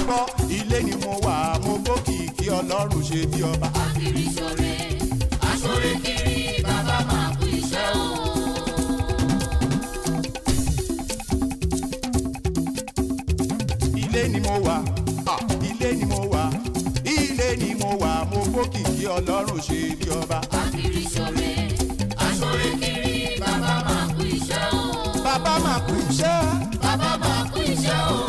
gbọ́ ilé ni mo wà mo gbókìkí ọlọ́run ṣe bí ọba. Akiri ṣore, aṣore kiri, bàbá máa kú iṣẹ́ o. ilé ni mo wà ah, ilé ni mo wà ilé ni mo wà mo gbókìkí ọlọ́run ṣe bí ọba. Akiri ṣore, aṣore kiri, bàbá máa kú iṣẹ́ o. bàbá máa kú iṣẹ́. Bàbá máa kú iṣẹ́ o.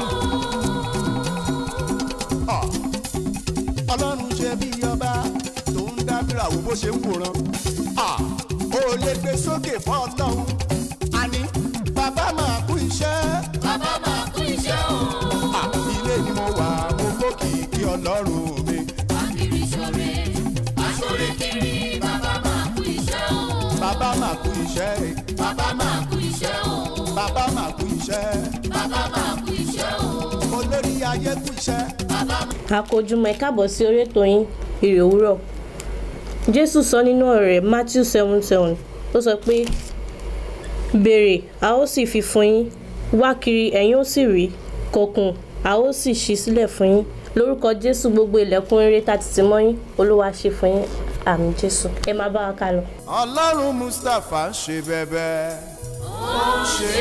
Ah, ọlọ́run ṣe bí ọba tó ń dábìrà wo bó ṣe ń wòran. Ah, ó lè gbé sókè fún ọlọ́run àní bàbá máa kú iṣẹ́. Bàbá máa kú iṣẹ́ o. Ah, ilé ni mo wà mo gbókìkí ọlọ́run mi. Akiri ṣore, aṣore kiri, bàbá máa kú iṣẹ́ o. bàbá máa kú iṣẹ́. Bàbá máa kú iṣẹ́ o. bàbá máa kú iṣẹ́. Bàbá máa kú iṣẹ́ o. olórí ayé kú iṣẹ́. Bàbá àkójúmọ́ ẹ káàbọ̀ sí orí ètò yín ìrè òwúrọ̀ jésù sọ nínú ọ̀rọ̀ rẹ̀ matthew seven seven ó sọ pé béèrè a ó sì fi fún yín wá kiri ẹ̀yin ó sì rí kọkùn a ó sì ṣí sílẹ̀ fún yín lórúkọ jésù gbogbo ilẹ̀kùn rere tá ti tì mọ́ yín olúwa ṣe fún yín àmì jésù ẹ máa bá wa ká lọ. ọlọ́run mustapha ń ṣe bẹ́bẹ́ ó ń ṣe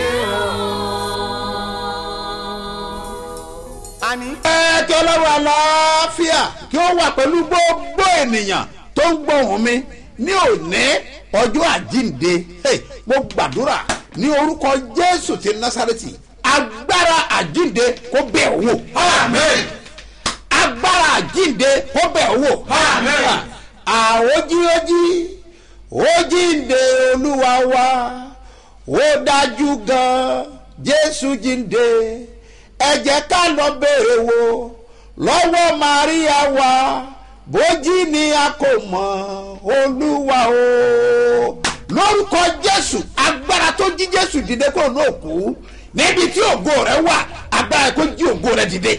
o. àní ẹ kí ọlọ́run àlàáfíà kí ó wà pẹ̀lú gbogbo ènìyàn tó ń gbóhùn mi ní òní ọjọ́ àjíǹde Hey, mo gbàdúrà ní orúkọ jésù ti násàrẹ́tì agbára àjíǹde kó bẹ̀ ọ́ wò. amen. agbára àjíǹde kó bẹ̀ ọ́ wò. amen. àwòjíwòjí ó jíǹde olúwa wa ó dájú gan jésù jíǹde ẹ jẹ́ ká lọ béèrè wò lọ́wọ́ maria wa bójí ni a kò mọ̀ olúwa o lórúkọ jésù agbára tó jí jésù dìde kó náà kú níbi tí ògo rẹ wà agbára kó jí ògo rẹ dìde.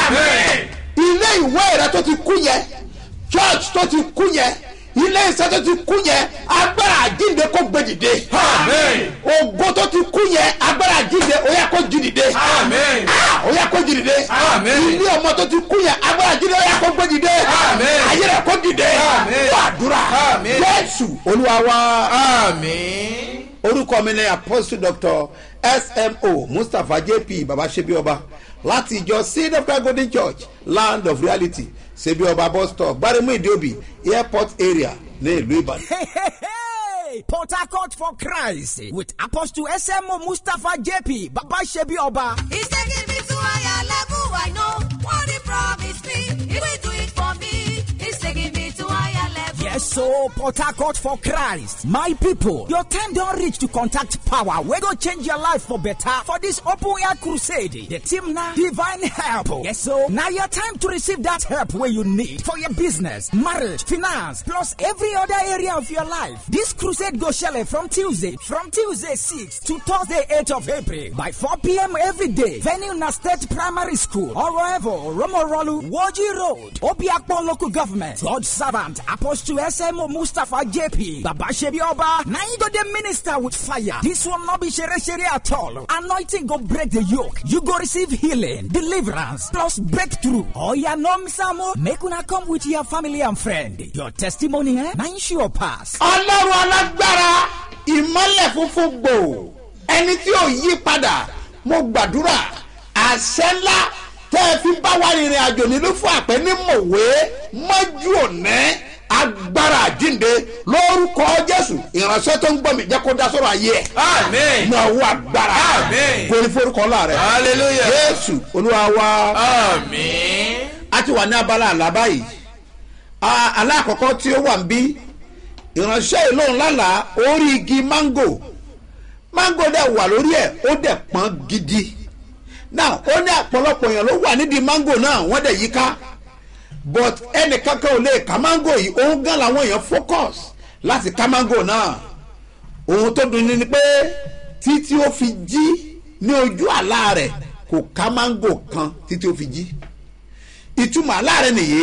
ilé ìwé rẹ tó ti kú yẹn church tó ti kú yẹn ilé iṣẹ́ tó ti kú yẹn agbára àjínde kó gbé dìde. ògo tó ti kú yẹn agbára àjínde ó yẹ kó jí dìde. Ah, ó yẹ kó jí dìde. ilé ọmọ tó ti kú yẹn agbára àjínde ó yẹ kó gbé dìde. ayé rẹ kó dìde. gbàdúrà jésù olúwa wa orúkọ mi ni apostle doctor smo mustapha jp baba sebioba láti ìjọ seed of God golden church land of reality sebioba bus stop gbaremu idiobi airport area ní ìlú ìbàdàn. Hey, Port Harcourt for Christ with Apostle SMO Mustafa JP Baba Shebi Oba. He's taking me to higher level. I know what he promised me. He will do it for me. He's taking me to higher level. Yes, so Port Harcourt for Christ. My people, your time don't reach to contact power. We go change your life for better for this open air crusade. The team now, divine help. Yes, so now your time to receive that help where you need for your business, marriage, finance, plus every other area of your life. This crusade go shele from Tuesday, from Tuesday 6 to Thursday 8 of April by 4 p.m. every day. Venue na State Primary School, Oroevo, Romorolu, Woji Road, Obiakpon Local Government, God Servant, Apostle SMO Mustafa JP, Baba Shebi Oba. Now you go the minister with fire. This will not be shere shere at all. Anointing go break the yoke. You go receive healing, deliverance, plus breakthrough. Oh yeah, no misamo. Make una come with your family and friend. Your testimony, eh? Now you sure pass. ọlọ́run alágbára ìmọ́lẹ̀ funfun gbò ẹni tí ò yí padà mo gbàdúrà àṣẹ ńlá tẹ́ ẹ fi bá wa rìnrìn àjò nílùú fún àpẹ́ ní mọ̀wé mọ́jú òní agbára àjínde lórúkọ jésù ìránṣẹ́ tó ń gbọ́ mi jẹ́ kó dá sọ́rọ̀ ayé ẹ̀ Amen. náà wọ agbára Amen. kò ní forúkọ ọlá rẹ̀ Hallelujah. jésù olúwa wa Àmín. a ti wà ní abala àlá báyìí A- alákọ̀ọ́kọ́ tí ó wà ń bí ìránṣẹ́ ìlóhùn lálàá orí igi mango mango dẹ̀ wà lórí ẹ̀ ó dẹ̀ pọ́n gidi now ó ní àpọ̀lọpọ̀ èèyàn ló wà nídìí mango náà wọ́n dẹ̀ yíká but ẹnìkankan ò lè ká mango yìí òun gan làwọn èèyàn focus láti ká mango náà ohun tó dùn ní ni pé títí ó fi jí ní ojú àlá rẹ̀ kò ká mango kan títí ó fi jí ìtumọ̀ aláàrẹ nìyí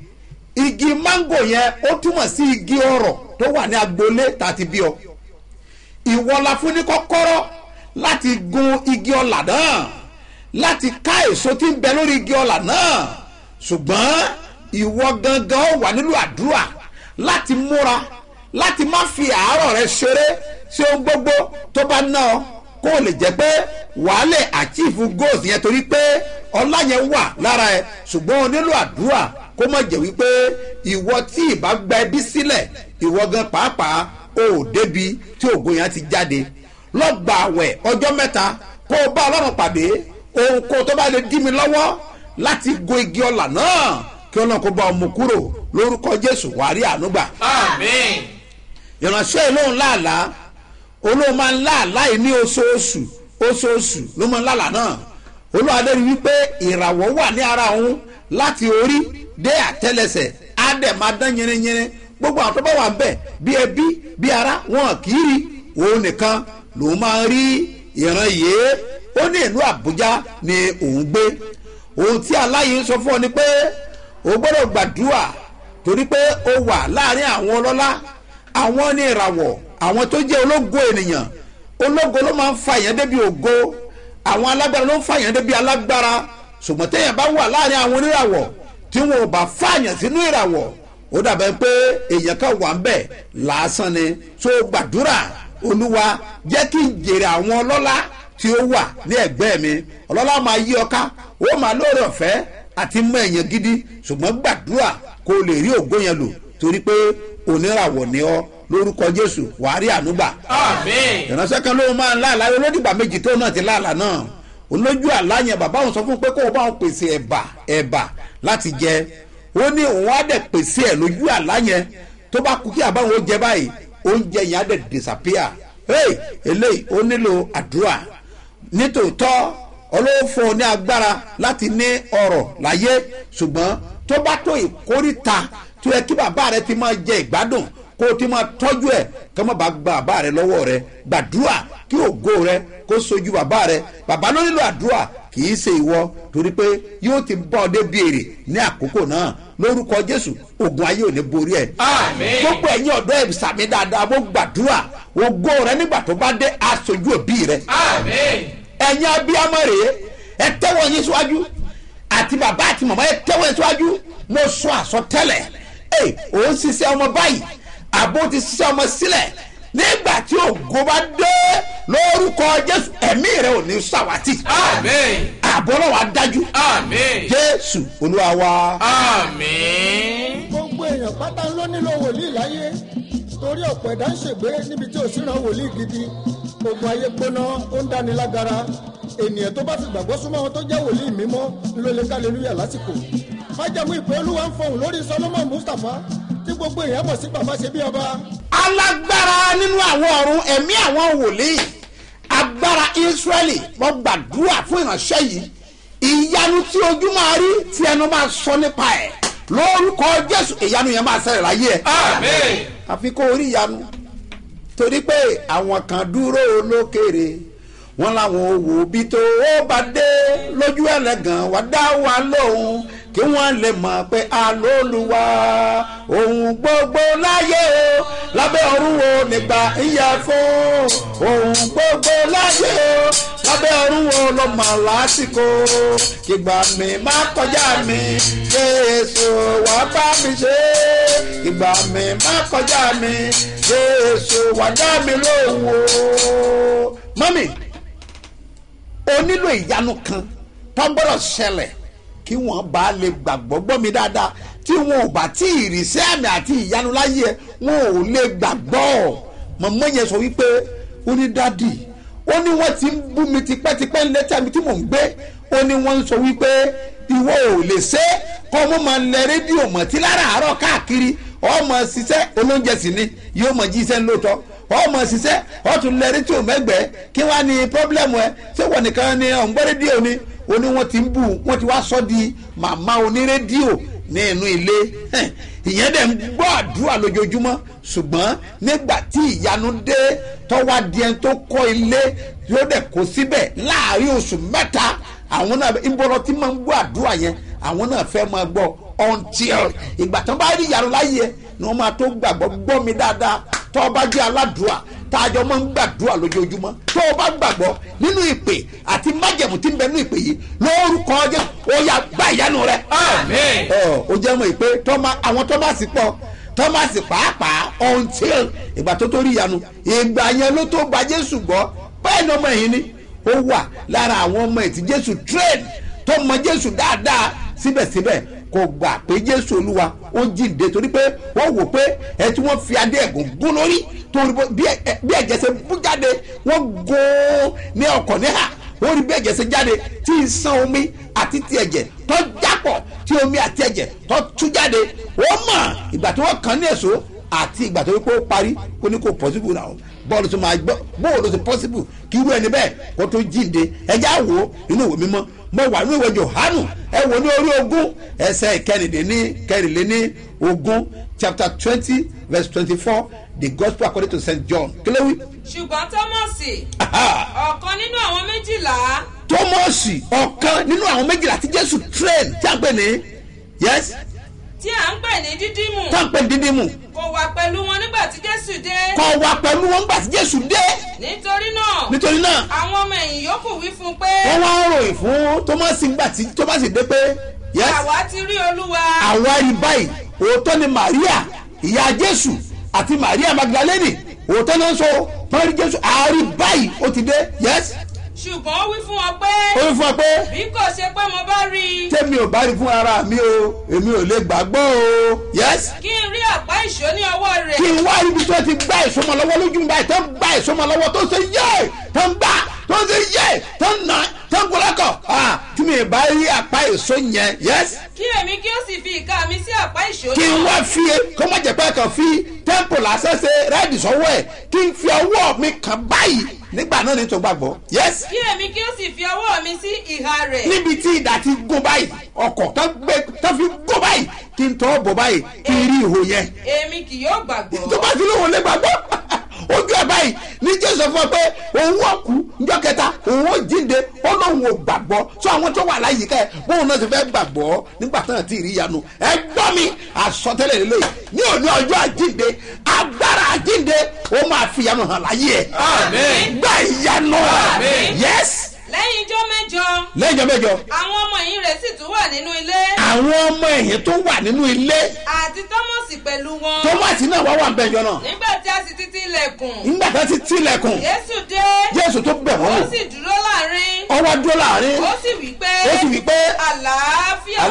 igi mango yẹn ó túmọ̀ sí igi ọrọ̀ tó wà ní agboolé tàti bí ọ ìwọ la fún ní kọ́kọ́rọ́ láti gun igi ọ̀là náà láti ká èso tí ń bẹ lórí igi ọ̀là náà ṣùgbọ́n ìwọ gangan ó wà nílò àdúrà láti múra láti má fi àárọ̀ rẹ ṣeré sí ohun gbogbo tó bá ná ọ kó o lè jẹ́ pé wàá lè àchífù goals yẹn torí pé ọlá yẹn wà lára ẹ ṣùgbọ́n o nílò àdúrà kó má jẹ́ wípé ìwọ tí ìbá gba ẹbí sílẹ̀ ìwọ gan pàápàá o ò débi tí ògo yẹn ti jáde lọ́gbà àwẹ̀ ọjọ́ mẹ́ta kó o bá ọlọ́run pàdé ohun kó o tó bá lè dí mi lọ́wọ́ láti go igi ọ̀là náà kí ọlọ́run kó bá ọmọ kúrò lórúkọ jésù wàá rí àánú gbà Àmín. ìránṣẹ́ ìlóhùn láàlá olóhùn máa ń láàlá yìí ní oṣooṣù oṣooṣù ló máa ń láàlá náà olóhùn adẹ́rù wípé ìràwọ̀ wà ní ara òun láti orí dé àtẹlẹsẹ̀ á dẹ̀ máa dán yẹrẹyẹrẹ gbogbo àwọn tó bá wà ń bẹ̀ bí ẹbí bí ara wọn kì í rí òun nìkan lòun máa ń rí ìran yìí ó ní ìlú àbújá ni òun gbé ohun tí aláyé ń sọ fún ọ ni pé o gbọ́dọ̀ gbàdúrà torí pé o wà láàrin àwọn ọlọ́lá àwọn ní ìràwọ̀ àwọn tó jẹ́ ológo ènìyàn ológo ló máa ń fa èèyàn débi ògo àwọn alágbára ló ń fa èèyàn débi alágbára ṣùgbọ́n téèyàn bá wà láàrin àwọn oníràwọ̀ tí wọn ò bá fààyàn sínú ìràwọ̀ ó dàbẹ̀ pé èèyàn kan wà ń bẹ̀ lásán ni tó gbàdúrà olúwa jẹ́ kí n jèrè àwọn ọlọ́lá tí ó wà ní ẹ̀gbẹ́ mi ọlọ́lá máa yí ọ ká ó máa lóore ọ̀fẹ́ àti mọ èèyàn gidi ṣùgbọ́n gbàdúrà kó o lè rí ògo yẹn lò torí pé oníràwọ̀ ni ọ lórúkọ jésù wàá rí ànúgbà Àmín. ìránṣẹ́ kan ló máa ń láàlá olódìgbà méjì tó náà ti láàlá náà olójú àlá yẹn bàbá òun sọ fún pé kó o bá òun pèsè ẹ̀bà ẹ̀bà láti jẹ ó ní òun á dẹ̀ pèsè ẹ̀ lójú àlá yẹn tó bá kú kí àbáwọn ó jẹ báyìí oúnjẹ yẹn á dẹ̀ disappear hey eléyìí ó nílò àdúrà nítòótọ́ ọlọ́wọ́ fún ọ ní agbára láti ní ọrọ̀ láyé ṣùgbọ́n tó bá tó ìkórìta tó yẹ kí bàbá rẹ ti máa jẹ ìgbádùn kó o ti máa tọ́jú ẹ̀ kí wọ́n bá gba bàbá rẹ lọ́wọ́ rẹ gbàdúrà kí ògo rẹ kó sojú bàbá rẹ bàbá ló nílò àdúrà kì í ṣe ìwọ torí pé yóò ti bọ́ ọ dé béèrè ní àkókò náà lórúkọ jésù ogun ayé ò ní borí ẹ Àmín. gbogbo ẹ̀yin ọ̀dọ́ ẹ̀ sàmì dáadáa mo gbàdúrà ògo rẹ nígbà tó bá dé aṣojú òbí rẹ Àmín. ẹ̀yin abiyamọ rèé ẹ tẹ́wọ́ yín síwájú àti bàbá àti màmá ẹ tẹ́wọ́ yín síwájú mo sọ àsọtẹ́lẹ̀ ẹ òun ṣiṣẹ́ ọmọ báyìí àbó ti ṣiṣẹ́ ọmọ sílẹ̀ nígbà tí ògo bá dé lórúkọ jésù ẹ̀mí rẹ ò ní sàwátì Àmín. àbọ̀ náà wàá dájú Àmín. jésù olúwa wa. Àmín. gbogbo èèyàn pátá ló nílò wòlíì láyé torí ọ̀pọ̀ ẹ̀dá ń ṣègbé níbi tí ò sí ran wòlíì gidi ogun ayé gbóná ó ń dáni lágara ènìyàn tó bá fi gbàgbọ́ súnmọ́ wọn tó jẹ́ wòlíì mímọ́ ló lè kálẹ́lúyà lásìkò májàmú ìpè olúwa ń fọhùn lórí solomon mustapha tí gbogbo èèyàn mọ̀ sí bàbá ṣe bí ọba alágbára nínú àwọn ọ̀run ẹ̀mí àwọn wòlíì agbára israẹli wọ́n gbàdúrà fún ìránṣẹ́ yìí ìyanu tí ojú máa rí tí ẹnu máa sọ nípa ẹ̀ lórúkọ jésù ìyanu yẹn máa ṣẹlẹ̀ láyé ẹ̀ Àmín. àfi kó orí ìyanu torí pé àwọn kan dúró lókèrè wọn làwọn òwò bí tó ó bá dé lójú ẹlẹgàn wá dá wa lóhùn kí wọn lè mọ pé alóluwa ohun gbogbo láyé o lábẹ́ ọ̀run wo nígbà ìyá fún ohun gbogbo láyé o lábẹ́ ọ̀run wo ló mọ̀ lásìkò kígbà mi má kọjá mi jésù wá bá mi ṣe ìgbà mi má kọjá mi jésù wá dá mi lóhùn o. mọ́mì o nílò ìyanu kan tó gbọ́dọ̀ ṣẹlẹ̀ kí wọ́n bá lè gbàgbọ́ gbọ́ mi dáadáa tí wọn ò bá tí ì rí sí àmì àti ìyanu láyé ẹ wọn ò lè gbàgbọ́ mọ̀mọ́ yẹn sọ wípé ó ní dádì ó ní wọ́n ti ń bú mi tipẹ́tipẹ́ létí àmì tí mò ń gbé ó ní wọ́n ń sọ wípé ìwọ ò lè ṣe é kọ́ ọmọ máa lẹ rédíò mọ̀ tí láràárọ̀ káàkiri ọmọ ṣiṣẹ́ olóúnjẹ sì ni yóò mọ̀ jí iṣẹ́ lóòótọ́ ọmọ ṣiṣẹ́ ọtún lẹ rédíò mẹ́gbẹ̀ẹ́ kí wàá ní pọ́blẹ́mù ẹ ṣé wọ́n nìkan ni ọ̀ngbọ́n rédíò ni ó ní wọ́n ti ń bù wọ́n ti wá sọ di màmá onírédíò ní inú ilé Hẹ̀, ìyẹn dẹ̀ ń gbọ́ àdúrà lójoojúmọ́ ṣùgbọ́n nígbà tí ìyanu dé tọ́wá di ẹni tó kọ́ ilé yóò dẹ̀ kó síbẹ̀ láàrin oṣù mẹ́ta àwọn náà ìbọ̀rọ̀ tí máa ń gbọ́ àdúrà yẹn àwọn náà fẹ́ máa gbọ́ until ìgbà tó bá rí ìyanu láyé ẹ ni wọ́n máa tó gbàgbọ́ gbọ́ mi dáadáa tó bá jẹ́ aládùúrà tá a jọ máa ń gbàdúrà lójoojúmọ́ tó o bá gbàgbọ́ nínú ìpè àti májẹ̀mú tí ń bẹ nínú ìpè yìí lórúkọ jẹ́ ó yá gbá ìyanu rẹ. Àmín. ọ ó jẹ́ mọ̀ pé tọ́mà àwọn tọ́másì pọ̀ tọ́másì pàápàá until ìgbà tó tó rí ìyanu ìgbà yẹn ló tó gba jésù gbọ́ bẹ́ẹ̀ ni ọmọ yìí ni ó wà lára àwọn ọmọ ẹ̀ tí jésù train tó mọ jésù dáadáa síbẹ̀síbẹ̀ kò gbà pé jésù olúwa ó jíǹde torí pé wọ́n wò pé ẹ tí wọ́n fi adé ẹ̀gùn gún lórí torí bó- bí ẹ- bí ẹ̀jẹ̀ ṣe bú jáde wọ́n gún ní ọkọ̀ níhà wọ́n rí bí ẹ̀jẹ̀ ṣe jáde tí ń san omi àti ti ẹ̀jẹ̀ tó jápọ̀ tí omi àti ẹ̀jẹ̀ tó tú jáde wọ́n mọ̀ ìgbà tí wọ́n kàn ní èso àti ìgbà tó wípé ó parí ó ní kò possible náà bọ́ọ̀lù tó máa gbọ́ bọ́ọ̀lù tó possible kí irú ẹni bẹ́ẹ̀ kó tó jíǹde ẹjẹ́ àwò inú ìwé mímọ́ mo wà ní ìwé johanu ẹ wò ní orí ogún ẹsẹ̀ ìkẹrìndínní kẹrìnléní ogún chapter twenty verse twenty-four the gospel according to st john kílẹ̀wì. ṣùgbọ́n tọ́mọ̀sì ọ̀kan nínú àwọn méjìlá tọ́mọ̀sì ọ̀kan nínú àwọn méjìlá tí jésù train tí a ń pè ní yes tí à ń pè ní dídímù tí a ń pè ní dídímù kò wà pẹ̀lú wọn nígbà tí jésù dé kọ̀ wá pẹ̀lú wọn gbà tí jésù dé nítorí náà nítorí náà àwọn ọmọ ẹ̀yìn yòókù wí fún un pé wọ́n wá ń ròyìn fún tọ́mọ̀sì gbà tí tọ́mọ̀sì dé pé yes àwa ti rí olúwa àwa rí báyìí òótọ́ ni maria ìyá jésù àti maria magdalene òótọ́ ni wọ́n sọ wọ́n rí jésù àárí báyìí ó ti dé yes ṣùgbọ́n ó wí fún wọn pé ó rí fún ọ pé bí kò ṣe pé mo bá rí i tẹ́mi ò bá rí fún ara mi o èmi ò lè gbàgbọ́ o yes kí n rí àpá ìṣó ní ọwọ́ kí rẹ̀ n wá ibi tó ti gbá ìsọmọ lọ́wọ́ lójú mi báyìí tó ń gbá ìsọmọ lọ́wọ́ tó ń ṣe yé tó ń gbá tó ń ṣe yé tó ń nà tó ń gbọ́lọ́kọ̀ ah tí mi ì bá rí apá èso yẹn yes kí èmi kí ó sì fi ìka mi sí àpá ìṣó kí n wá fi kó má jẹ́ pé kàn fi tẹ́ḿpù lásán ṣe rẹ́ẹ̀dì sọ́wọ́ ẹ̀ kí n fi ọwọ́ mi kàn báyìí nígbà náà ní tó gbàgbọ́ yes kí èmi kí ó sì fi ọwọ́ mi sí ìhà rẹ̀ níbi tí ìdá ti gún báyìí ọkọ̀ tó gbé tó fi gún báyìí kí n tọ́ bọ̀ báyìí kí n rí ihò yẹn èmi kì yóò gbàgbọ́ tó bá ti lóun lè gbàgbọ́ ojú ẹ̀ báyìí ní jésù fún ọ pé òun ò kú njọ́ kẹta òun ò jíǹde ó lóun ò gbàgbọ́ sọ àwọn tó wà láyìíká ẹ̀ bóun náà ti fẹ́ gbàgbọ́ nígbà tán àti ìrí ìyanu ẹ gbọ́ mi àsọtẹ́lẹ̀ lélẹ̀ ní òní ọjọ́ àjíǹde agbára àjíǹde ó máa fi ìyanu hàn láyé ẹ̀ Àmín. gbà ìyanu Àmín. yẹ́s lẹ́yìn ijọ́ mẹ́jọ lẹ́jọ́ mẹ́jọ àwọn ọmọ ẹ̀yìn rẹ̀ sì tún wà nínú ilé àwọn ọmọ ẹ̀yìn tó wà nínú ilé àti tọ́mọ̀sì pẹ̀lú wọn tọ́mọ̀tì náà wá wà ń bẹ̀jọ náà nígbà tí a sì ti ti ilẹ̀kùn nígbà tó ti tilẹ̀kùn jésù dé jésù tó bẹ̀ ó wọ́n wò sì dúró láàrin ọwọ́ dúró láàrin ó sì wí pé ó sì wí pé àlàáfíà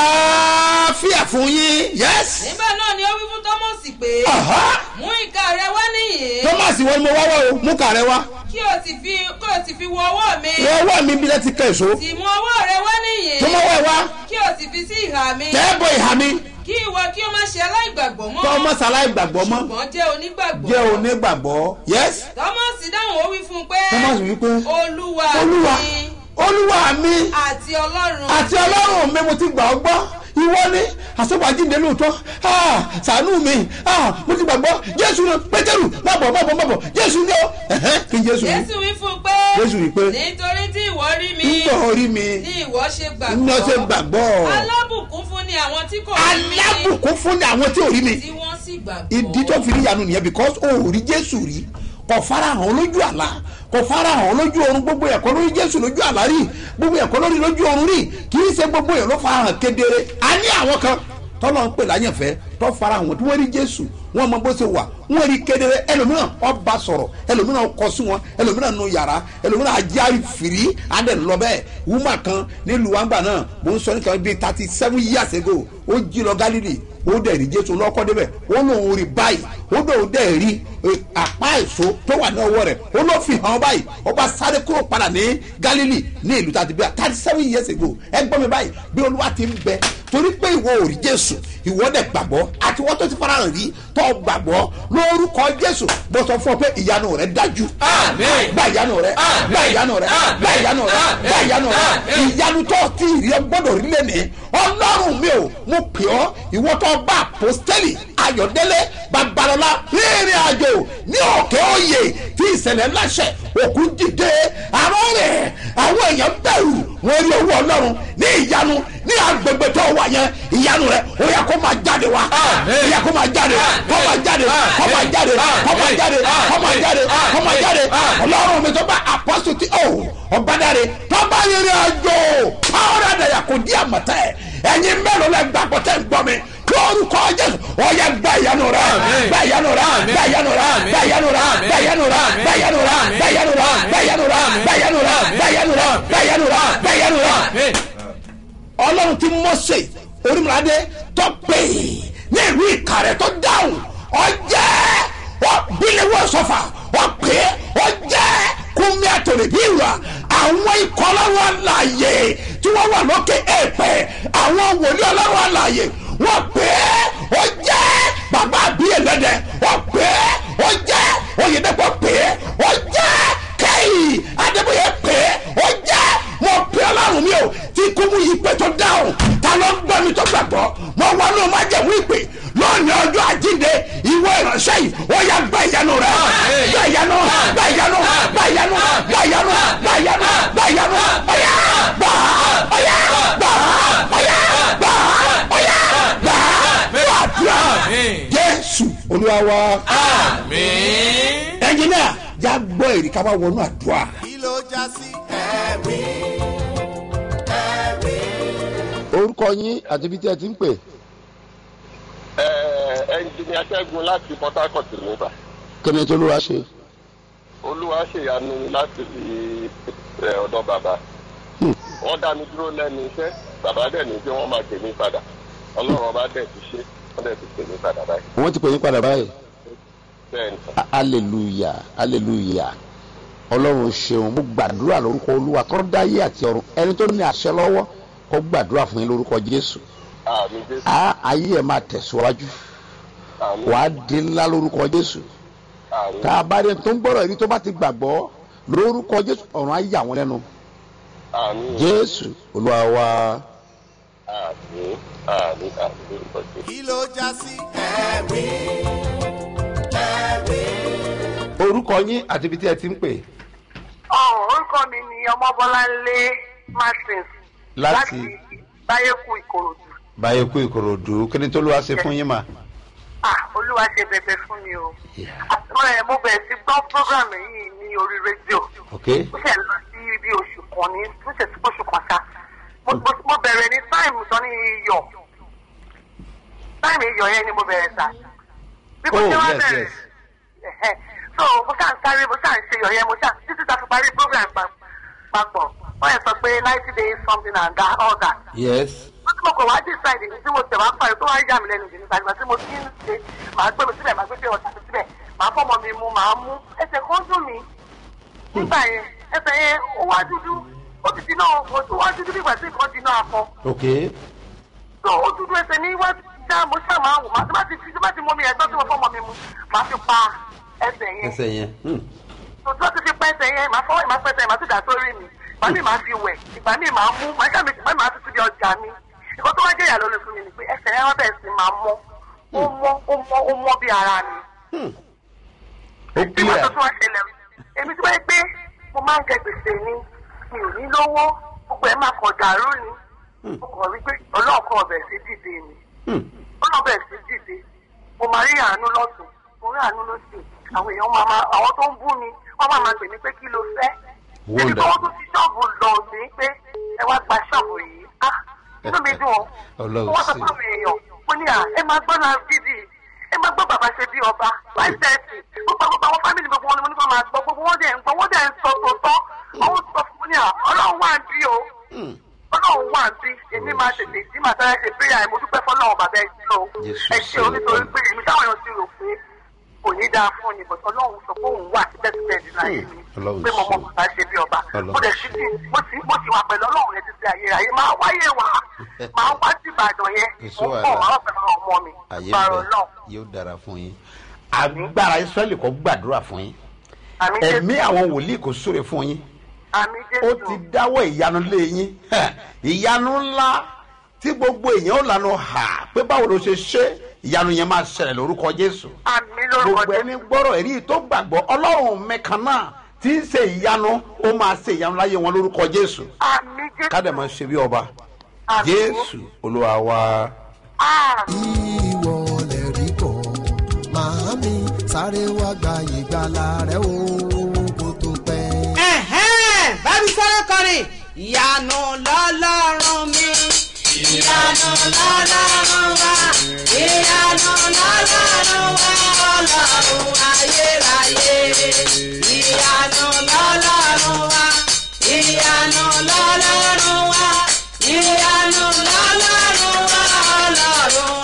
àlàáfíà fún yín yes nígbà náà ni ó wí fún tọ́mọ̀sì pé Aha. mú ìka rẹ wá nìyí thomas wọn mo wá wá o mú kàrẹ wá kí o sì fi kí o sì fi wọ ọwọ́ mi wọ́n wá mi bí lẹ́tí kẹ́ èso sì mú ọwọ́ rẹ wá nìyí tó mọ́ wá ẹ wá kí o sì fi sí ìhà mi tẹ́ ẹ bọ ìhà mi kí ìwọ kí o má ṣe aláìgbàgbọ́ mọ́ tọ́ ọmọ sàlàyé gbàgbọ́ mọ́ ṣùgbọ́n jẹ́ onígbàgbọ́ jẹ́ onígbàgbọ́ yes tọ́mọ̀sì dáhùn ó wí fún un pé thomas wí pé olúwa olúwa mi olúwa mi àti ọlọ́run àti ọlọ́run mi mo ti gbà ọ́ gbọ́ ìwọ ni àsọ̀bàjíǹde lóòótọ́ Ah, ṣàánú mi Ah, mo ti gbàgbọ́ jésù ni pétérù má bọ̀ má bọ̀ má bọ̀ jésù ni ó Ẹ̀hẹ́n, kí jésù ni jésù wí fún un pé jésù wí pé nítorí tí ìwọ rí mi ń bọ̀ orí mi ní ìwọ ṣe ń lọ sí gbàgbọ́ gbàgbọ́ alábùkún fún ni àwọn tí kò rí mi alábùkún fún ni àwọn tí ò rí mi tí wọ́n sì gbàgbọ́ ìdí tó fi rí yanu nìyẹn because o ò rí jésù rí kò farahàn lójú àlá kò farahàn lójú oorun gbogbo ẹ̀kọ́ lórí jésù lójú àlá rí gbogbo ẹ̀kọ́ lórí lójú oorun rí kì í ṣe gbogbo ẹ̀ ló farahàn kedere a ní àwọn kan tọ́lọ́ ń pè láyànfẹ́ tó farahàn tí wọ́n rí jésù wọ́n mọ bó ṣe wà wọ́n rí kedere ẹlòmíràn ọba sọ̀rọ̀ ẹlòmíràn kọ sí wọn ẹlòmíràn nu yàrá ẹlòmíràn ajári fìrí adẹ lọ bẹ́ẹ̀ wúmà kan nílùú wàǹgbà náà mò ń sọ nìkan bíi thirty seven years ago ó jí lọ galilei ó dẹ̀ rí jésù lọ́kọ́ débẹ̀ ó lóun rí báyìí ó lóun dẹ̀ rí eh, àpá èso tó wà ní ọwọ́ rẹ̀ ó ló fi hàn báyìí ó bá sáré kúrò padà ní galilei ní ìlú tàbí bíi thirty seven years ago ẹ gbọ́ mi báyìí bí olúwa ti ń bẹ torí pé ìwọ ò rí jésù ìwọ dẹ̀ gbàgbọ́ àti wọ́n tó ti farahàn rí tó gbàgbọ́ lórúkọ jésù bó sọ fún ọ pé ìyanu rẹ dájú Àmín. gba ìyanu rẹ Àmín. gba ìyanu rẹ Àmín. gba ìyanu rẹ Àmín. gba ìyanu rẹ Àmín. ìyanu tó ti rí ẹ gbọ́dọ̀ rí lẹ́nìí ọlọ́run mi ò mo pè ọ́ ìwọ tó bá apostoli ayọ̀dẹ́lẹ̀ babalọ́lá rìnrìn àjò ní òkè òye tí ìṣẹ̀lẹ̀ ńláṣẹ̀ òkú dìde àrọ́ rẹ̀ àwọn èèyàn bẹ̀rù wọ́n rí owó ọlọ́run ní ìyanu ní agbègbè tó wà yẹn ìyanu rẹ ó yẹ kó máa jáde wá ó yẹ kó máa jáde kó máa jáde kó máa jáde kó máa jáde kó máa jáde kó máa jáde ọlọ́run mi tó bá apọ́sù tí ó ọ̀bádàre tó bá yẹrẹ àjò pàwọ́dà dàyà kò di àmọ̀tẹ́ ẹ̀yin mélòó lẹ gbàgbọ́ tẹ́ ń gbọ́ mi lórúkọ jésù ọyẹ gba ìyanu rẹ gba ìyanu rẹ gba ìyanu rẹ gba ìyanu rẹ gba ìyanu rẹ gba ìyanu rẹ gba ìyanu rẹ gba ìyanu rẹ gba ìyanu rẹ gba ìyanu rẹ gba ìyanu rẹ gba ìyanu rẹ. ọlọ́run ti mọ́sẹ̀ orímọ̀ládé tó pè é ní ìlú ìkàrẹ́ tó dáhùn ọjẹ́ bílẹ̀wọ̀ sọ́fà ọ̀pẹ́ ọjẹ́ kúnmí àtòlè bí ìwà àwọn ikọ̀ ọlọ́run àlàyé tí wọ́n wà lókè èèpẹ̀ àwọn wòlíì ọlọ́run àlàyé wọ́n pè é ó jẹ́ bàbá àbíyè lẹ́dẹ̀ wọ́n pè é ó jẹ́ oyèdèpọ̀ pè é ó jẹ́ kẹ́hìn adébóyè pè é ó jẹ́ mo pè ọlọ́run mi o tí kúmú yìí pé tó dáhùn ta ló ń gbọ́ mi tó gbàgbọ́ mo wọnú májẹ̀mú ìpè lónìí ọjọ́ àjíǹde ìwọ ìránṣẹ́ yìí ó yà gba ìyanu rẹ gba ìyanu gba ìyanu gba ìyanu gba ìyanu gba ìyanu gba ìyanu ọ̀yà gbà ọ̀yà gbà ọ̀yà gbà ọ̀yà gbà gbàdúrà jésù olúwa wa ẹnjìnìà já gbọ́ èrè ká bá wọnú àdúrà. kí ló já sí ẹ̀rí ẹ̀rí. orúkọ yín àti ibi tí ẹ ti ń pè ẹnjìnìá ṣẹ́gun láti port harcourt nígbà kíni tó lóra ṣe olúwa ṣèyanu láti fi ẹ, ọ̀dọ̀ bàbá wọ́n dá mi dúró lẹ́nu iṣẹ́ bàbá dẹ̀ ní pé wọ́n máa tèmi padà ọlọ́run ọba dẹ̀ ti ṣe wọ́n dẹ̀ ti tèmi padà báyìí wọ́n ti pè yín padà báyìí bẹ́ẹ̀ ni A- hallelujah hallelujah ọlọ́run ṣeun mo gbàdúrà lórúkọ olúwa tó dáyé àti ọ̀run ẹni tó ní àṣẹ lọ́wọ́ kó gbàdúrà fún yín lórúkọ jésù àmì jésù a ayé ẹ máa tẹ̀síwájú àmì wàá di ńlá lórúkọ jésù àmì tá a bá rí ẹni tó ń gbọ́rọ̀ ẹni tó bá ti gbàgbọ́ lórúkọ jésù ọ̀run á yà wọ́n lẹ́nu àmì jésù olúwa wa àmì àmì àmì lórúkọ jésù. kí ló já sí ẹ̀rí ẹ̀rí. orúkọ yín àti ibi tí ẹ ti ń pè ọ̀hún orúkọ mi ni ọmọbọ́láńlé martins láti báyẹ̀kú ìkòròdú báyìí kú ìkòròdú kíni tó lóra ṣe fún yín mà. ah olúwa ṣe bẹ̀bẹ̀ fún mi o àtúrọ̀ ẹ̀ mo bẹ̀rẹ̀ sí gbọ́ program yìí ní orí rédíò ok ó ṣe lọ sí bí oṣù kan ní ó ṣe sí oṣù kan ṣá Mo- mo- mo bẹ̀rẹ̀ ní táìmù tán ní iyọ̀ táìmù iyọ̀ yẹn ni mo bẹ̀rẹ̀ sá bí mo Oh, ṣe wá yes, bẹ̀rẹ̀ yes. ẹ̀hẹ́. so mo ṣáà ń sáré mo ṣáà ń ṣe iyọ̀ yẹn mo ṣáà títí tá a fi parí program pa- papọ̀ wọ́n yẹn sọ pé ninety days something and that all that yes wọ́n tí mo kọ̀ wá decide ní tí mo tẹ̀ wá parí tó wá yà mí lẹ́nu jù nípa ìgbà tí mo ti ń ṣe màá gbé mi síbẹ̀ màá gbé pé ọ̀tá mi síbẹ̀ màá fọ́mọ mi mu màá mú ẹsẹ̀ kan dùn mí nígbà yẹn ẹsẹ̀ yẹn ó wá dúdú ó ti dínà ó ti wá dúdú nígbà tí nǹkan dínà akọ ok tó ó dúdú ẹsẹ̀ ní wá dá mo ṣáà máa wò má tó bá ti fi tó bá ti mú mi ẹgbẹ́ tí mo fọ́mọ mi mu màá fi pa ẹsẹ̀ yẹn ẹsẹ̀ yẹn hmm. tó tó ti fi pẹ́ ẹsẹ̀ yẹn màá fọwọ́ ìmá pẹ́sẹ̀ màá ti dà sórí mi ìgbà míì màá fi wẹ̀ ìgbà míì màá mú màá ṣàmì ìgbà míì màá fi síbi ọjà mi ìkọ́ tó wá jẹ́ ìyàlọ́ lóṣù mi ni pé ẹsẹ̀ yẹn wọ́n bẹ̀rẹ̀ sí máa mọ́ ó mọ́ ó mọ́ ó mọ́ bí ara mi ó bí wọ́n tó clear tún wá ṣẹlẹ̀ èmi tí wọ́n yẹ pé mo máa ń jẹ gbèsè ni mi ò ní lówó gbogbo ẹ̀ máa kọ̀ dàrú ni mo kàn rí pé ọlọ́ọ̀kan ọbẹ̀ sí dìde ni Hmm. ọlọ́ọ̀bẹ̀ sí dìde mo máa rí àánú lọ́tún mo rí àánú lọ́sìn àwọn èèyàn máa máa àwọn tó ń bú mi wọ́n máa máa pè mí pé kí ló fẹ́ èmi tó wọ́n tún fi ṣọ́ọ̀bù lọ sí pé ẹ wá gba ṣọ́ọ̀bù yìí ah inú mi dùn ọ́ Ọlọ́run mo wá sọ sí. fún àwọn èèyàn mo ní à ẹ máa gbọ́ náà gidi ẹ máa gbọ́ bàbá ṣe bí ọba five thirty gbogbo gbogbo àwọn fámìlì gbogbo wọn ni mo ní kó máa gbọ́ gbogbo wọn dẹ̀ ń gbọ́ wọ́n dẹ̀ ń sọ tòótọ́ àwọn sọ fún mi ní à ọlọ́run wà ń bí o ọlọ́run wà ń bí èmi máa tètè jí màá sáré ṣe prayer ẹ̀ mo dúpẹ́ fọlọ́run bàbá ẹ̀ sí o Jésù ẹ ṣe o nítorí pé èmi táwọn èèyàn ti rò pé kò ní dáa fún ni bọ̀tọ̀ ọlọ́run sọ pé òun wà síbẹ̀síbẹ̀ nínú ayé mi Ọlọ́run pé mo mọ ṣe. bàbá ṣe bí ọba Ọlọ́run mo dẹ̀ sí ti mo ti mo ti wà pẹ̀lú ọlọ́run yẹn títí ayé ayé máa wáyé wá máa wá sí ìbàdàn yẹn Èso mo ń bọ̀ wàhálà. máa fẹ́ máa ọmọ mi àyè bàrọ̀ bẹ náà yóò dára fún yín. agbára israẹli kò gbàdúrà fún yín àmì ẹ̀mí jésù àwọn wòlíì kò súre fún yín àmì ó jésù ti dáwọ́ ìyanu lé yín ìyanu ńlá tí gbogbo èèyàn ó lànà hà pé báwo ló ṣe ṣe ìyanu yẹn máa ṣẹlẹ̀ lórúkọ jésù àmì lórúkọ gbogbo ẹni gbọ́rọ̀ ẹ̀rí tó gbàgbọ́ ọlọ́run mẹ́kan náà tí ń ṣe ìyanu ó máa ṣe ìyanu láyé wọn lórúkọ jésù àmì jésù kádẹ máa ṣe bí ọba jésù olúwa wa. ìwọ lè rí kọ́ màámi sáré wá gba ìgbàlà rẹ o kó tó pẹ́. ẹ̀hẹ́n bá mi sọ́rọ́ kọrin ìyanu lọ́lọ́run mi. ìyanu lọ́lọ́run wa ìyanu lọ́lọ́run wa ọlọ́run ayérayé. ìyanu lọ́lọ́run wa ìyanu lọ́lọ́run wa ìyanu lọ́lọ́run wa ọlọ́run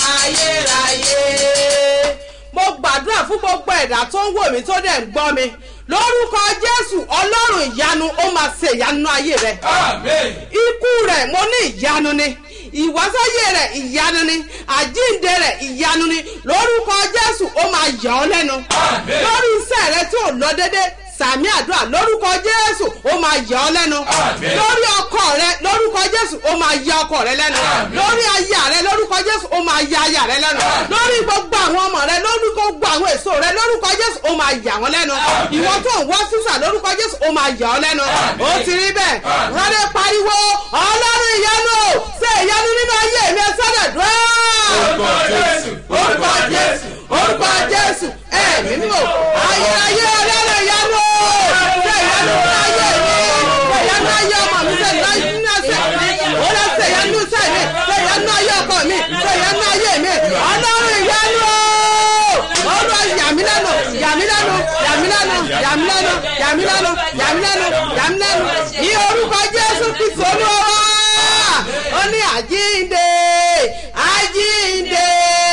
ayérayé. mo gbàdúrà fún gbogbo ẹ̀dá tó ń wò mí tó dẹ̀ ń gbọ́ mi lórúkọ jésù ọlọ́run ìyanu ó máa ṣe ìyanu ayé rẹ. ikú rẹ̀ mo ní ìyanu ni ìwásáyé rẹ̀ ìyanu ni àjíǹde rẹ̀ ìyanu ni lórúkọ jésù ó máa yà ọ́ lẹ́nu. lórí iṣẹ́ rẹ tí ò lọ déédéé sàmì àdúrà lórúkọ jésù ó máa yà ọ́ lẹ́nu. lórí ọkọ rẹ lórúkọ jésù ó máa yà ọkọ rẹ lẹ́nu. lórí aya rẹ lórúkọ jésù ó máa yà aya rẹ lẹ́nu. lórí gbogbo àwọn ọmọ rẹ lórí gbogbo àwọn èso rẹ lórúkọ jésù ó máa yà wọ́n lẹ́nu. ìwọ tó ń wá sísà lórúkọ jésù ó máa yà ọ́ lẹ́nu. ó ti rí bẹ́ẹ̀ wọ́n lè pariwo ọlọ́run ìyanu ṣe ìyanu nínú ayé mi ẹ sọ́dọ̀ dùn. orúkọ jésù orúkọ jésù orúkọ jésù ẹ̀mí mímọ́ ayérayé ọlọ́run ìyanu ṣe ìyanu nínú ayé mi ṣe ìyanu ayé ọmọ mi ṣe ìyanu nínú ẹsẹ̀ mi ó lọ ṣe ìyanu iṣẹ́ mi ṣe ìyanu ayé ọkọ mi ṣe ìyanu ayé mi ọlọ́run ìyanu olúwa yàmílẹ́nu yàmílẹ́nu yàmílẹ́nu yàmílẹ́nu yàmílẹ́nu yàmílẹ́nu yàmílẹ́nu ní orúkọ jésù kristu olúwa ó ní àjíǹde àjíǹde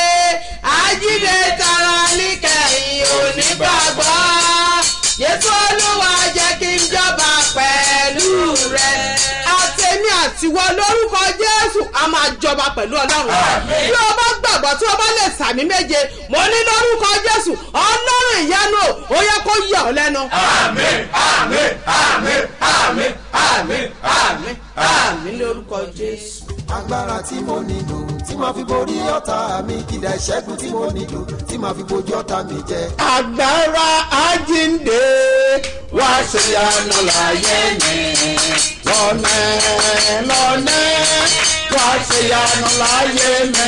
àjíǹde tara níkẹyìn onígbàgbọ́ jésù olúwa jẹ́ kí n jọba pẹ̀lú rẹ àtẹ̀mí àtiwọ́ lórúkọ jésù a máa jọba pẹ̀lú ọlọ́run bí o bá gbàgbọ́ tí o bá lè sàmì méje mo ní lórúkọ jésù ọlọ́run ìyanu ó yẹ kó yà ọ́ lẹ́nu. àmín àmín àmín àmín àmín àmín àmín lórúkọ jésù. agbára tí mo nílò tí màá fi borí ọ̀tá mi kìdá ìṣẹ́gun tí mo nílò tí màá fi bojú ọ̀tá mi jẹ. agbára àjíǹde wá ṣe yanu láyé mi lọ́nà lọ́nà wá ṣe yanu láyé mi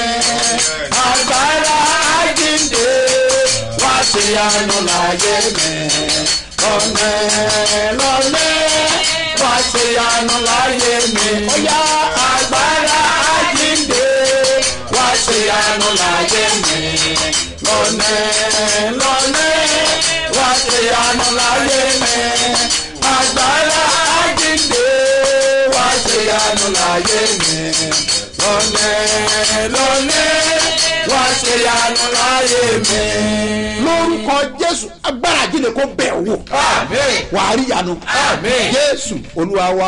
agbára àjíǹde wá ṣe yanu láyé mi lọ́nà lọ́nà wá ṣe yanu láyé mi ó yá agbára àjíǹde wá ṣe yanu láyé mi lọ́nà lọ́nà wá ṣe yanu láyé mi agbára àjíǹde wá ṣe yanu láyé mi lọ́nà lọ́nà wá ṣe yanu láyé mi. lórúkọ jésù agbára àjíǹde kò bẹ̀ wò wàá rí yanu jésù olúwa wa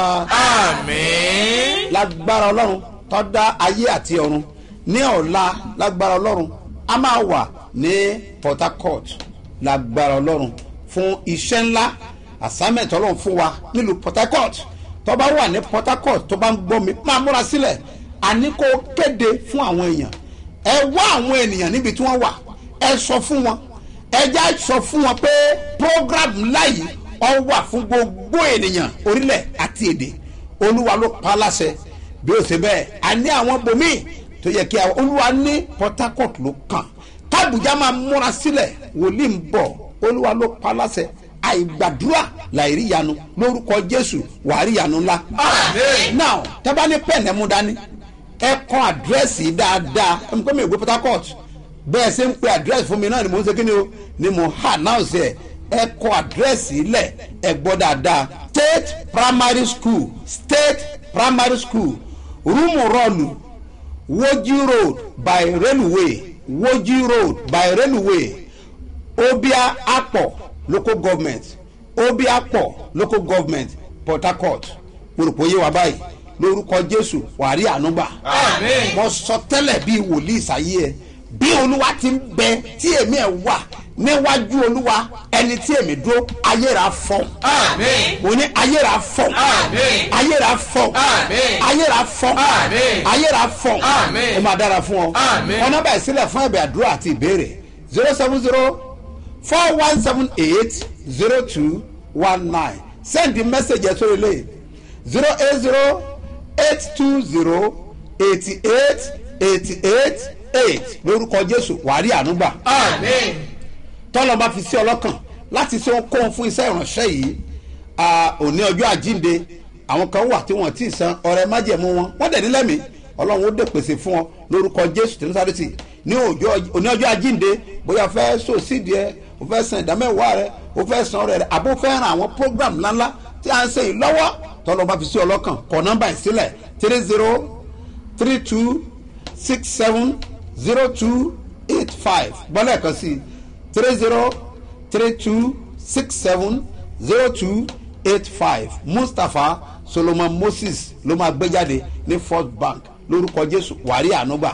lágbára ọlọ́run tó dá ayé àti ọ̀run ní ọ̀la lágbára ọlọ́run a máa wà ní port harcourt lágbára ọlọ́run fún iṣẹ́ ńlá assignment ọlọ́run fún wa nílùú port harcourt tó bá wà ní port harcourt tó bá ń gbọ́ mi máa múra sílẹ̀ àní kó kéde fún àwọn èèyàn ẹ wá àwọn ènìyàn níbi tí wọ́n wà ẹ sọ fún wọn ẹ já sọ fún wọn pé program ńlá yìí ọ wà fún gbogbo ènìyàn orílẹ̀ àti èdè olúwa ló pa á láṣẹ bí ó ṣe bẹ́ẹ̀ a ní àwọn bòmíì tó yẹ kí àwọn olúwa ní port harcourt ló kàn kábùjá máa múra sílẹ̀ wòlíì ń bọ̀ olúwa ló pa á láṣẹ àìgbàdúrà láìrí yanu lórúkọ jésù wàá rí yanu ńlá. now tẹ́bá ní pẹ́ẹ́nì ẹ̀mú dání ẹ kọ́ àdírẹ́sì dáadáa ẹ̀ ń pẹ́ mi ìwé port harcourt bẹ́ẹ̀ ṣe ń pe àdírẹ́sì fún mi náà ni mò ń ṣe kí ni o ni mò ń hà náà ṣe ẹ̀ ẹ kọ àdírẹ́sì ilẹ̀ ẹ gbọ́ dáadáa state primary school state primary school rúmù rọlù woji road by railway woji road by railway obia apọ local government obia apọ local government port harcourt gbòròpó yé wa báyìí lórúkọ jésù wàá rí ànúgbà mo sọ tẹ́lẹ̀ bíi wòlíì sáyé ẹ bí olúwa ti ń bẹ tí èmi ẹ wà níwájú olúwa ẹni tí èmi dúró ayéra fọ. mo ní ayéra fọ. ayéra fọ. ayéra fọ. ayéra fọ. ó máa dára fún ọ. ọ̀nà báyìí sílẹ̀ fún ẹ̀bẹ̀ àdúrà àti ìbéèrè zero seven zero four one seven eight zero two one nine send the message ẹ̀ sórí lẹ́yìn zero eight zero eight two zero eighty eight eighty eight eight lórúkọ jésù wàá rí àánú gbà. tọ́lọ́ bá fi sí ọlọ́kàn láti ṣe ohunkóhun fún iṣẹ́ ìránṣẹ́ yìí à, òní ọjọ́ àjínde àwọn kan wà tí wọ́n ti san ọrẹ májẹ̀mú wọn wọ́n dẹ̀ nílẹ̀ mi ọlọ́run ó dè pèsè fún ọ lórúkọ jésù tí násàrètì ní ọjọ́- òní ọjọ́ àjínde bóyá fẹ́ sòsídìí ẹ o fẹ́ san ìdámẹ́wàá rẹ o fẹ́ san ọrẹ rẹ àbó fẹ́ ran àwọn program ńláńlá tí a ń ṣe yìí lọ́wọ́ tọ́lọ́ bá fi sí ọlọ́kàn kọ nọ́mbà ìsílẹ̀ three zero three two six seven zero two eight five gbọ́dọ̀ ẹ̀kan sí three zero three two six seven zero two eight five mustapha solomon moses ló máa gbé jáde ní first bank lórúkọ jésù wàrí ànúgbà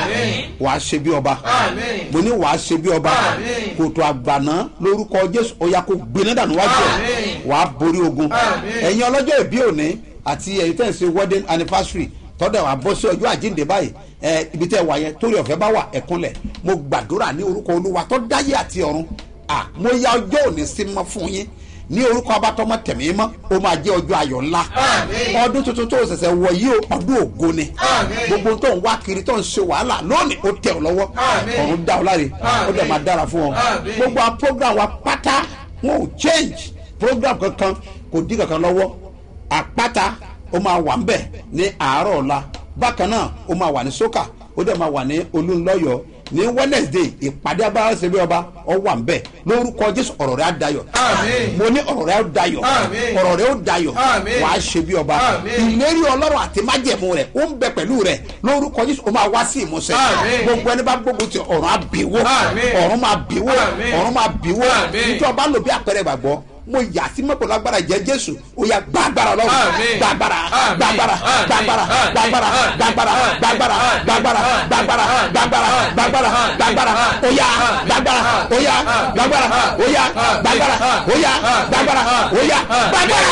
wàá ṣe bí ọba mo ní wàá ṣe bí ọba kòtò àgbàná lórúkọ jésù ọ̀yà kò gbiná dànù wájú ẹ̀ wàá borí ogun ẹ̀yin ọlọ́jọ́ ìbí òní àti ẹ̀yin tẹ̀ ń ṣe wedding anniversary tọ́dọ̀ wà bọ́ sí ọjọ́ àjíǹde báyìí ẹ ibi tẹ́ wà yẹn torí ọ̀fẹ́ bá wà ẹ̀kúnlẹ̀ mo gbàdúrà ní orúkọ olúwa tó dáyé àti ọ̀run à mo ya ọjọ́ òní sí mọ́ fún yín ní orúkọ abatọmọ tẹ̀mí mọ́ ó máa jẹ́ ọjọ́ ayọ̀ ńlá ọdún tuntun tó ṣẹ̀ṣẹ̀ wọ̀ yìí o ọdún ògo ni gbogbo tó ń wá kiri tó ń ṣe wàhálà lónìí ó tẹ̀ ọ́ lọ́wọ́ ọ̀run dá ọ láre ó dẹ̀ máa dára fún ọ gbogbo àwọn program wa pátá wọn ò change program kankan kò dín kankan lọ́wọ́ àpáta ó máa wà ńbẹ̀ ní àárọ̀ ọ̀la bákan náà ó máa wà ní sókà ó dẹ̀ máa wà ní olúńlọ́yọ̀ ní wednesday ìpàdé agbára ṣe bí ọba ọ wà ńbẹ̀ lórúkọ jésù ọ̀rọ̀ rẹ̀ á dayọ̀ mo ní ọ̀rọ̀ rẹ̀ á dayọ̀ ọ̀rọ̀ rẹ̀ ó dayọ̀ wà á ṣe bí ọba ìlérí ọlọ́run àti májẹ̀mú rẹ̀ ó ń bẹ pẹ̀lú rẹ̀ lórúkọ jésù ó máa wá sí ìmúṣẹ gbogbo ẹni bá gbógun ti ọ̀run á bìwó ọ̀run máa bìwó ọ̀run máa bìwó nítorí ọba lò bí àpẹẹrẹ ìgbàgbọ́ mo yà sí mọ́pọ̀ lágbára jẹ́ jésù ó yà gbàgbára lọ́wọ́ gbàgbára gbàgbára gbàgbára gbàgbára gbàgbára gbàgbára gbàgbára gbàgbára gbàgbára gbàgbára gbàgbára ó yà gbàgbára ó yà gbàgbára ó yà gbàgbára ó yà gbàgbára ó yà gbàgbára.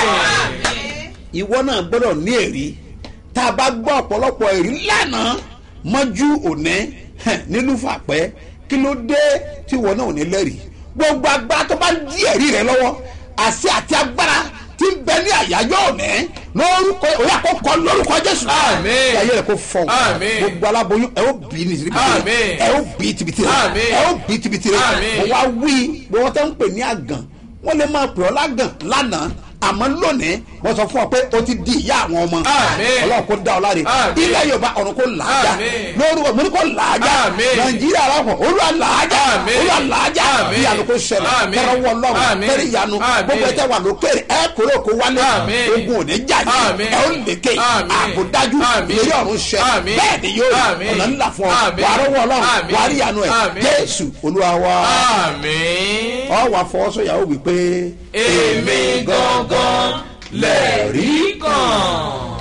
ìwọ náà gbọ́dọ̀ ní èrí tá a bá gbọ́ ọ̀pọ̀lọpọ̀ èrí lánàá mọ́jú òní nílùú fàpẹ́ kí ló dé tí ìwọ náà ò ní lẹ́rìí gbogbo agbára tó bá ń di ẹ̀rí rẹ lọ́wọ́ àṣẹ àti agbára tí ń bẹ ní àyájọ́ òní lórúkọ òun àkọ́kọ́ lórúkọ jésù ayé rẹ kò fọ gbogbo aláboyún ẹ ó bí ní tibitire ẹ ó bí tibitire ẹ ó bí tibitire mo wá wí gbogbo tó ń pè ní àgàn wọ́n lè máa pè ọ́ lágàn lánàá àmọ́ lónìí wọ́n sọ fún ọ pé o ti di ìyá àwọn ọmọ ọlọ́run kò dá ọ láre ilẹ̀ yorùbá ọ̀run kò làájá lórúkọ mo ní kò làájá nàìjíríà aláwọ̀ olúwa làájá olúwa làájá ìyanu kò ṣẹlẹ̀ kẹrẹ wọ ọlọ́run kẹrẹ ìyanu gbogbo ẹtẹ wà lókèrè ẹ kúrò kó wálé ogun òní jáde ẹ ó lékè àbòdájú ìlérí ọ̀run ṣẹ bẹ́ẹ̀ ni yóò ọ̀nà ńlá fún ọ wàá rọwọ́ ọlọ́run wàá rí ìyanu ẹ jésù olúwa wa ọ wà fọwọ́sọ̀yàwó wípé èmi gangan lẹ́rìí kan.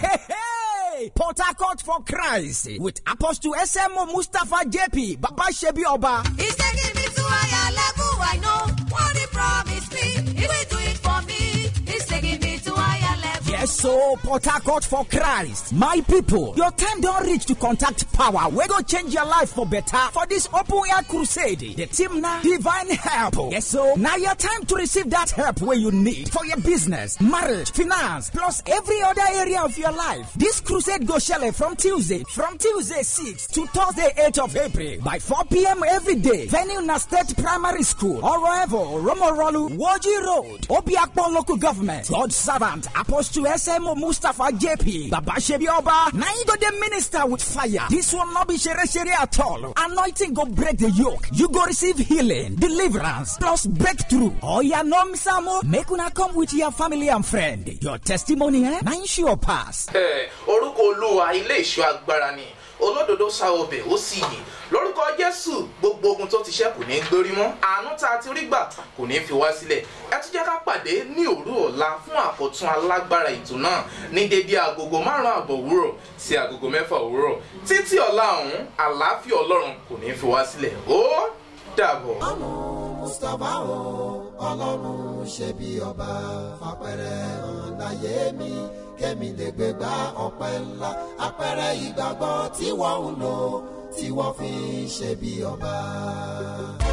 Port Harcourt for Christ with Apostle SMO Mustapha JP Baba Shebi Oba. He's taking me to higher level. I know what he promised me. He will do it for me. He's taking me to higher level. Yes, so Port Harcourt for Christ. My people, your time don't reach to contact power. We go change your life for better for this open air crusade. The team now divine help. Yes, so now your time to receive that help where you need for your business, marriage, finance, plus every other area of your life. This crusade go shele from Tuesday, from Tuesday 6 to Thursday 8 of April by 4 p.m. every day. Venue na State Primary School, Oroevo, Romorolu, Woji Road, Obiakpon Local Government, God Servant, Apostle SMO Mustafa JP, Baba Shebi Oba, now you go the minister with fire. This will not be shere shere at all. Anointing go break the yoke. You go receive healing, deliverance, plus breakthrough. Oh yeah, no misamo. Make una come with your family and friend. Your testimony, eh? Now you sure pass. Ẹ, orúkọ olúwa ilé ìṣọ́ agbára ni olódodo sa ọbẹ̀ ó sì yè lórúkọ jésù gbogbo ogun tó ti ṣẹ́ kò ní gbórí mọ́ àánú tá a ti rí gbà kò ní fi wá sílẹ̀ ẹ tún jẹ́ ká pàdé ní òru ọ̀la fún àkọ́tún alágbára ètò náà ní dédé agogo márùn-ún àbọ̀ òwúrọ̀ sí agogo mẹ́fà òwúrọ̀ títí ọ̀la ọ̀hún àlàáfíà ọlọ́run kò ní fi wá sílẹ̀ ó dàbọ̀. mustapha o ọlọ́run ṣe bí ọba fapẹ̀rẹ̀ hàn láyé mi kémi lè gbé gbá ọpẹ́ ńlá apẹ̀rẹ̀ ìgbàgbọ́ tí wọ́n ń lò tí wọ́n fi ń ṣe bí ọba.